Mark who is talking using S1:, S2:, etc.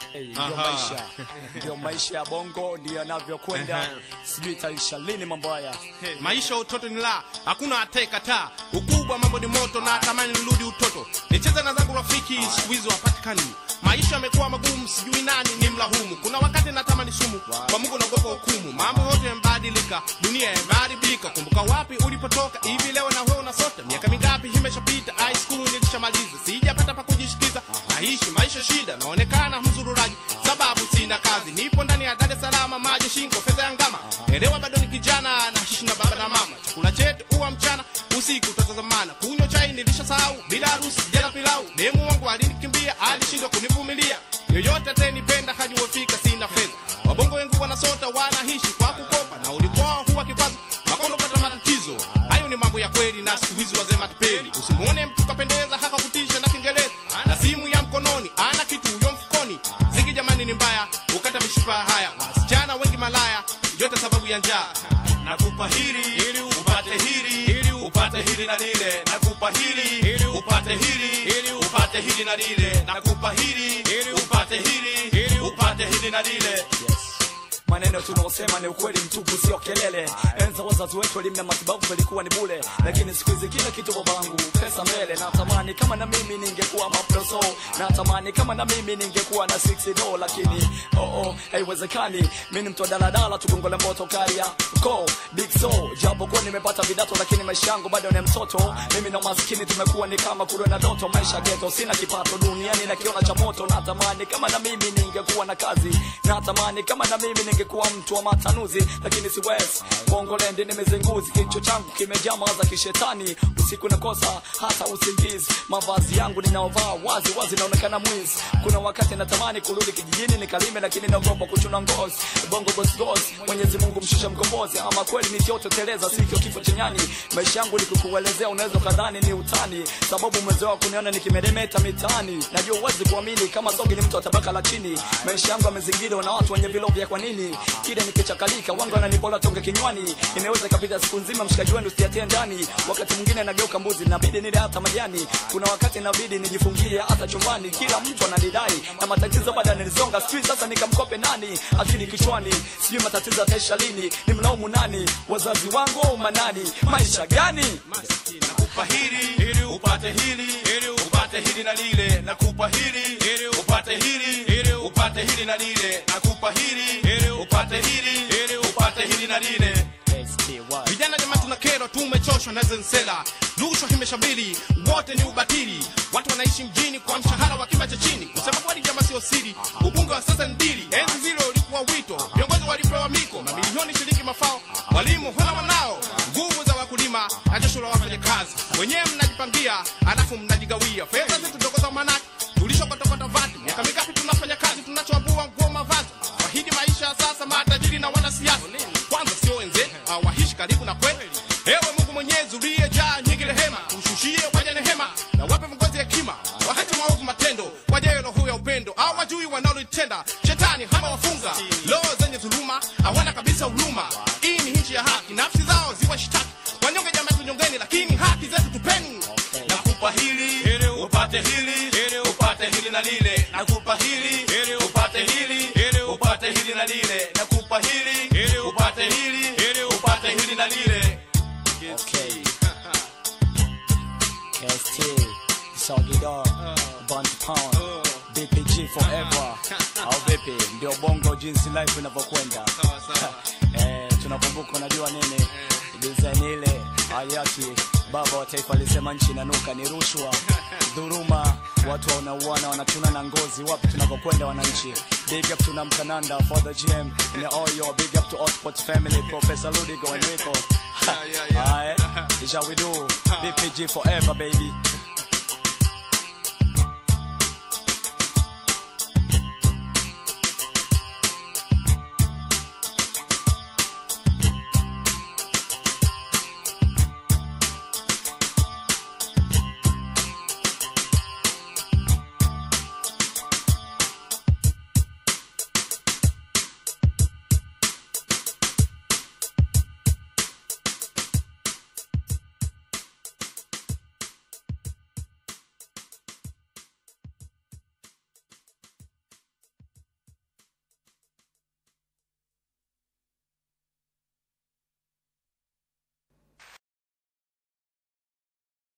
S1: Hey, ndio
S2: Aha.
S1: maisha ndio maisha ya bongo ndio yanavyokwenda sijui itaisha lini mambo haya
S2: maisha ya utoto ni la hakuna atayekataa ukubwa mambo ni moto na tamani nirudi utoto nicheze na zangu rafiki siku hizi wapatikani maisha yamekuwa magumu sijui nani ni mlahumu kuna wakati natamani sumu kwa mungu naogopa hukumu mambo yote yamebadilika dunia yameharibika kumbuka wapi ulipotoka hivi leo na wewe unasota miaka mingapi imeshapita high school nilishamaliza sijapata pa kujishikiza naishi maisha shida naonekana mzururaji sababu sina kazi nipo ndani ya dar es salaam maji shingo fedha ya ngama elewa bado ni kijana naishi na baba na mama chakula chetu huwa mchana usiku tutazamana kunywa chai nilishasahau bila harusi jela pilau demu wangu alinikimbia alishindwa kunivumilia yoyote atenipenda hajuwefika sina fedha wabongo wengi wanasota wanaishi kwa kukopa na ulikuwa huwa kikwazo makondo pata matatizo hayo ni mambo ya kweli na siku hizi wazee matapeli usimuone mtu kapendeza haka kutisha na kiingereza na simu ya mkononi ana kitu huyo mfukoni ziki jamani ni mbaya ukata mishipa haya wasichana wengi malaya yote sababu ya njaa
S3: nakupa hili ili upate hili ili upate hili na lile nakupa hili ili upate hili ili upate hili na lile nakupa hili ili upate hili ili upate hili na lile
S1: maneno tunaosema ni ukweli mtupu sio kelele enza wazazi wetu elimu na matibabu vilikuwa ni bule lakini siku hizi kila kitu babangu pesa mbele natamani kama na mimi ningekuwa maproso natamani kama na mimi ningekuwa na 6 do lakini oh oh haiwezekani mimi ni mtu wa daladala tugongole moto karia ko big so japo kwa nimepata vidato lakini maisha yangu bado ni mtoto mimi na maskini tumekuwa ni kama kule na doto maisha geto sina kipato duniani na kiona cha moto natamani kama na mimi ningekuwa na kazi natamani kama na mimi ningekuwa mtu wa matanuzi lakini siwezi bongolendi nimezenguzi kichwa changu kimejaa mawaza kishetani usiku nakosa hata usingizi mavazi yangu ninaovaa wazi wazi naonekana mwizi kuna wakati natamani kurudi kijijini nikalime lakini naogopa kuchuna ngozi bongo gosgos mwenyezi mungu mshusha mkombozi ama kweli nisioteteleza sikio kifo chenyani maisha yangu nikikuelezea unaweza ukadhani ni utani sababu umezoea kuniona nikimeremeta mitaani najua uwezi kuamini kama sogi ni mtu wa tabaka la chini maisha yangu yamezingirwa na watu wenye vilovya kwa nini kile nikichakalika wangu ananipola tonge kinywani inaweza ikapita siku nzima mshikaji wenu usiatie ndani wakati mwingine nageuka mbuzi nabidi nile hata majani kuna wakati inabidi nijifungie hata chumbani kila mtu ananidai na matatizo bado yananizonga sijui sasa nikamkope nani akili kichwani sijui matatizo yataisha lini ni mlaumu nani wazazi wangu au manani maisha gani
S3: nakupa hili ili upate hili ili upate hili na lile nakupa hili ili upate hili ili upate hili na lile nakupa hili ili upate hili ili upate hili na lile
S2: vijana jamaa tuna kero tumechoshwa na zensela rushwa imeshabiri wote ni ubatili watu wanaishi mjini kwa mshahara wa kima cha chini kusema kweli jamaa sio siri ubunge wa sasa ni dili enzi zile ulikuwa wito viongozi walipewa miko mamilioni shilingi mafao walimu hana wanao nguvu za wakulima na jasho la wafanyakazi wenyewe mnajipangia alafu mnajigawia fedha zetu ndogo za manaki tulishokotokota vati miaka mingapi tunafanya kazi tunachoambua nguo mavazi wahidi maisha ya sasa matajiri na wanasiasa kwanza sio wenze hawahishi karibu na kweli ewe mungu mwenyezi uliyejaa nyingi rehema ushushie waja nehema na wape viongozi hekima wakati maovu matendo wajayo roho ya upendo au wajui wanalotenda shetani hama wafunga roho zenye dhuluma hawana kabisa huruma hii ni nchi ya haki nafsi zao ziwashtaki wanyonge jamaa tunyongeni lakini haki zetu tupeni
S3: nakupa hili ili upate hili ili upate hili na lile nakupa hili ili upate hili ili upate hili na lile nakupa hili ili upate hili ili upate hili na lile
S1: Okay. KST, Soggy Dog, Bunch Pound, BPG Forever. Au vipi? Ndio bongo jinsi life inavyokwenda. Eh, tunakumbuka unajua nini? Design ile hayati baba wa taifa alisema nchi inanuka ni rushwa, dhuruma, watu wanauana wanachuna na ngozi. Wapi tunakokwenda wananchi? Big up to Namkananda, Father GM, and all your big up to Hotspot family, Professor Ludigo and Rico.
S2: Yeah, yeah, yeah.
S1: Alright, is how we do. BPG forever, baby.